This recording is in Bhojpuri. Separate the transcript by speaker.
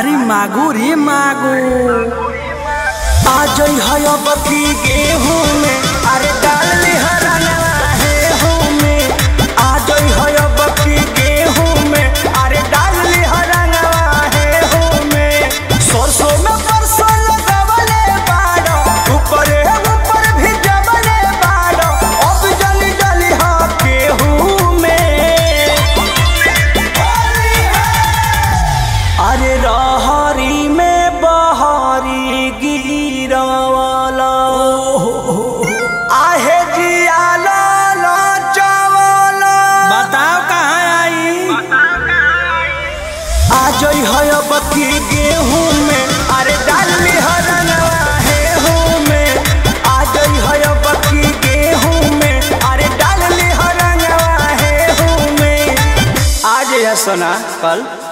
Speaker 1: अरे मागो रे मागो
Speaker 2: आ जई है अब की गेहूं में अरे डाल ली हरनवा है हूं में आ जई है अब की गेहूं में अरे डाल ली हरनवा है हूं में सरसों में परसों लगवले बाड़ो ऊपर ऊपर भी जबले बाड़ो अब जली जली हा गेहूं में अरे रहरी में बहरी गिरवाला आहे जियाला लाचवाला
Speaker 1: बताओ कहाँ आई
Speaker 2: आ जई है बत्ती गेहूं में अरे डाली हरनवा है हूं में आ जई है बत्ती गेहूं में अरे डाली हरनवा है हूं में आज है सोना कल